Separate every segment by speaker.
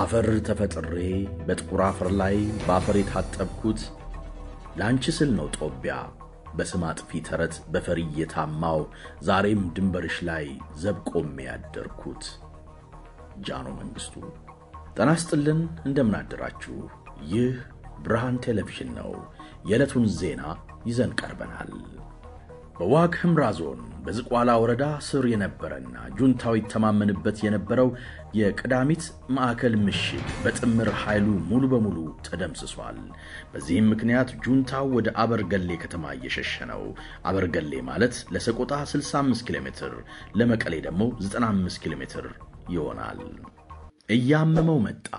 Speaker 1: ከአፈር ተፈጥሬ በጥቁር አፈር ላይ በአፈር የታጠብኩት ለአንቺ ስል ነው ጦቢያ በስም አጥፊ ተረት በፈሪ እየታማው ዛሬም ድንበርሽ ላይ ዘብ ቆሜ ያደርኩት። ጃኖ መንግሥቱ። ጤና ይስጥልን፣ እንደምናደራችሁ። ይህ ብርሃን ቴሌቪዥን ነው። የዕለቱን ዜና ይዘን ቀርበናል። በዋግ ኽምራ ዞን በዝቋላ ወረዳ ስር የነበረና ጁንታው ይተማመንበት የነበረው የቅዳሚት ማዕከል ምሽግ በጥምር ኃይሉ ሙሉ በሙሉ ተደምስሷል። በዚህም ምክንያት ጁንታው ወደ አበርገሌ ከተማ እየሸሸ ነው። አበርገሌ ማለት ለሰቆጣ 65 ኪሎ ሜትር፣ ለመቀሌ ደግሞ 95 ኪሎ ሜትር ይሆናል። እያመመው መጣ።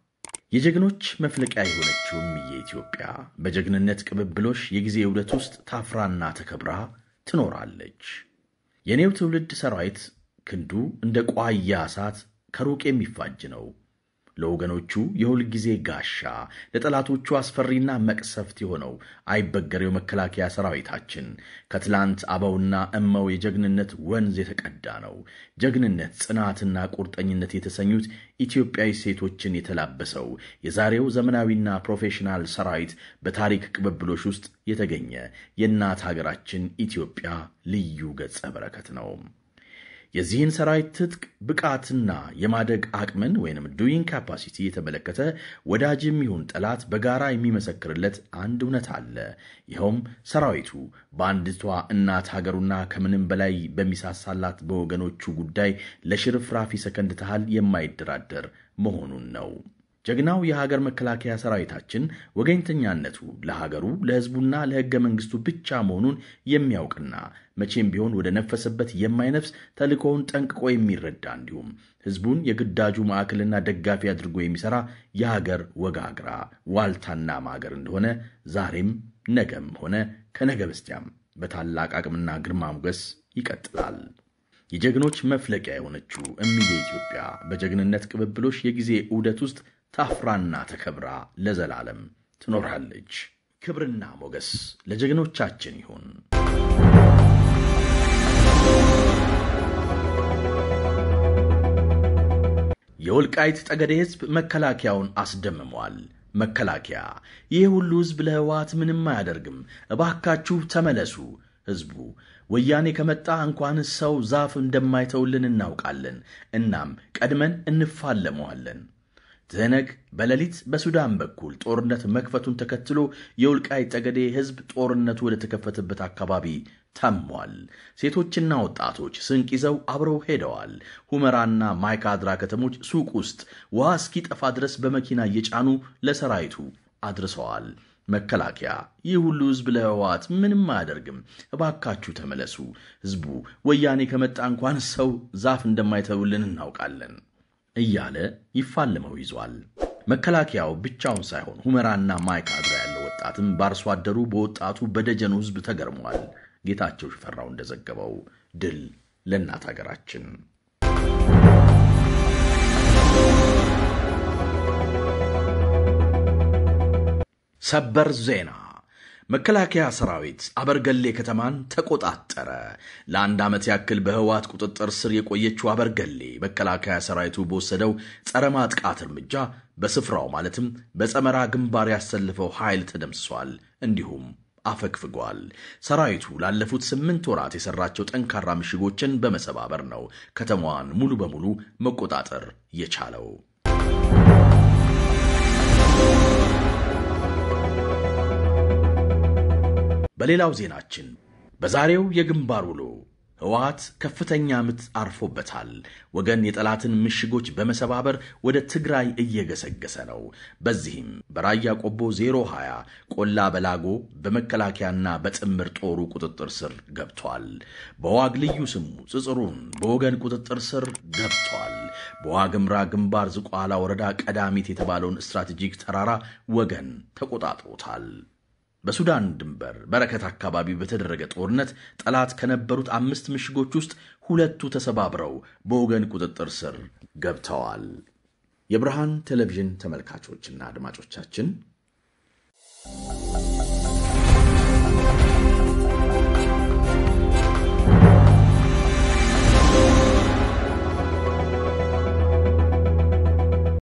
Speaker 1: የጀግኖች መፍለቂያ የሆነችውም የኢትዮጵያ በጀግንነት ቅብብሎሽ የጊዜ ውደት ውስጥ ታፍራና ተከብራ ትኖራለች። የኔው ትውልድ ሰራዊት ክንዱ እንደ ቋያ እሳት ከሩቅ የሚፋጅ ነው። ለወገኖቹ የሁል ጊዜ ጋሻ፣ ለጠላቶቹ አስፈሪና መቅሰፍት የሆነው አይበገሬው መከላከያ ሰራዊታችን ከትላንት አበውና እመው የጀግንነት ወንዝ የተቀዳ ነው። ጀግንነት፣ ጽናትና ቁርጠኝነት የተሰኙት ኢትዮጵያዊ ሴቶችን የተላበሰው የዛሬው ዘመናዊና ፕሮፌሽናል ሰራዊት በታሪክ ቅብብሎች ውስጥ የተገኘ የእናት ሀገራችን ኢትዮጵያ ልዩ ገጸ በረከት ነው። የዚህን ሰራዊት ትጥቅ ብቃትና የማደግ አቅምን ወይንም ዱይንግ ካፓሲቲ የተመለከተ ወዳጅም ይሁን ጠላት በጋራ የሚመሰክርለት አንድ እውነት አለ። ይኸውም ሰራዊቱ በአንዲቷ እናት ሀገሩና ከምንም በላይ በሚሳሳላት በወገኖቹ ጉዳይ ለሽርፍራፊ ሰከንድ ታህል የማይደራደር መሆኑን ነው። ጀግናው የሀገር መከላከያ ሰራዊታችን ወገኝተኛነቱ ለሀገሩ ለሕዝቡና ለሕገ መንግሥቱ ብቻ መሆኑን የሚያውቅና መቼም ቢሆን ወደ ነፈሰበት የማይነፍስ ተልእኮውን ጠንቅቆ የሚረዳ እንዲሁም ሕዝቡን የግዳጁ ማዕከልና ደጋፊ አድርጎ የሚሠራ የሀገር ወጋግራ ዋልታና ማገር እንደሆነ ዛሬም ነገም ሆነ ከነገ በስቲያም በታላቅ አቅምና ግርማ ሞገስ ይቀጥላል። የጀግኖች መፍለቂያ የሆነችው እምዬ ኢትዮጵያ በጀግንነት ቅብብሎሽ የጊዜ ዑደት ውስጥ ታፍራና ተከብራ ለዘላለም ትኖራለች። ክብርና ሞገስ ለጀግኖቻችን ይሁን። የወልቃይት ጠገዴ ሕዝብ መከላከያውን አስደምሟል። መከላከያ ይህ ሁሉ ሕዝብ ለህወሓት ምንም አያደርግም፣ እባካችሁ ተመለሱ። ሕዝቡ ወያኔ ከመጣ እንኳን ሰው ዛፍ እንደማይተውልን እናውቃለን። እናም ቀድመን እንፋለመዋለን። ትህነግ በሌሊት በሱዳን በኩል ጦርነት መክፈቱን ተከትሎ የወልቃይት ጠገዴ ሕዝብ ጦርነቱ ወደ ተከፈተበት አካባቢ ተሟል። ሴቶችና ወጣቶች ስንቅ ይዘው አብረው ሄደዋል። ሁመራና ማይካድራ ከተሞች ሱቅ ውስጥ ውሃ እስኪጠፋ ድረስ በመኪና እየጫኑ ለሰራዊቱ አድርሰዋል። መከላከያ ይህ ሁሉ ሕዝብ ለህወሓት ምንም አያደርግም፣ እባካችሁ ተመለሱ። ሕዝቡ ወያኔ ከመጣ እንኳን ሰው ዛፍ እንደማይተውልን እናውቃለን እያለ ይፋለመው ይዟል። መከላከያው ብቻውን ሳይሆን ሁመራና ማይካድራ ያለው ወጣትም በአርሶ አደሩ በወጣቱ በደጀኑ ሕዝብ ተገርሟል። ጌታቸው ሽፈራው እንደዘገበው ድል ለእናት ሀገራችን። ሰበር ዜና መከላከያ ሰራዊት አበርገሌ ከተማን ተቆጣጠረ። ለአንድ ዓመት ያክል በህወሓት ቁጥጥር ስር የቆየችው አበርገሌ መከላከያ ሰራዊቱ በወሰደው ጸረ ማጥቃት እርምጃ በስፍራው ማለትም በጸመራ ግንባር ያሰልፈው ኃይል ተደምስሷል፣ እንዲሁም አፈግፍጓል። ሰራዊቱ ላለፉት ስምንት ወራት የሰራቸው ጠንካራ ምሽጎችን በመሰባበር ነው ከተማዋን ሙሉ በሙሉ መቆጣጠር የቻለው። በሌላው ዜናችን በዛሬው የግንባር ውሎ ህወሓት ከፍተኛ ምት አርፎበታል። ወገን የጠላትን ምሽጎች በመሰባበር ወደ ትግራይ እየገሰገሰ ነው። በዚህም በራያ ቆቦ 020 ቆላ በላጎ በመከላከያና በጥምር ጦሩ ቁጥጥር ስር ገብቷል። በዋግ ልዩ ስሙ ጽጽሩን በወገን ቁጥጥር ስር ገብቷል። በዋግምራ ግንባር ዝቋላ ወረዳ ቀዳሚት የተባለውን ስትራቴጂክ ተራራ ወገን ተቆጣጥሮታል። በሱዳን ድንበር በረከት አካባቢ በተደረገ ጦርነት ጠላት ከነበሩት አምስት ምሽጎች ውስጥ ሁለቱ ተሰባብረው በወገን ቁጥጥር ስር ገብተዋል። የብርሃን ቴሌቪዥን ተመልካቾችና አድማጮቻችን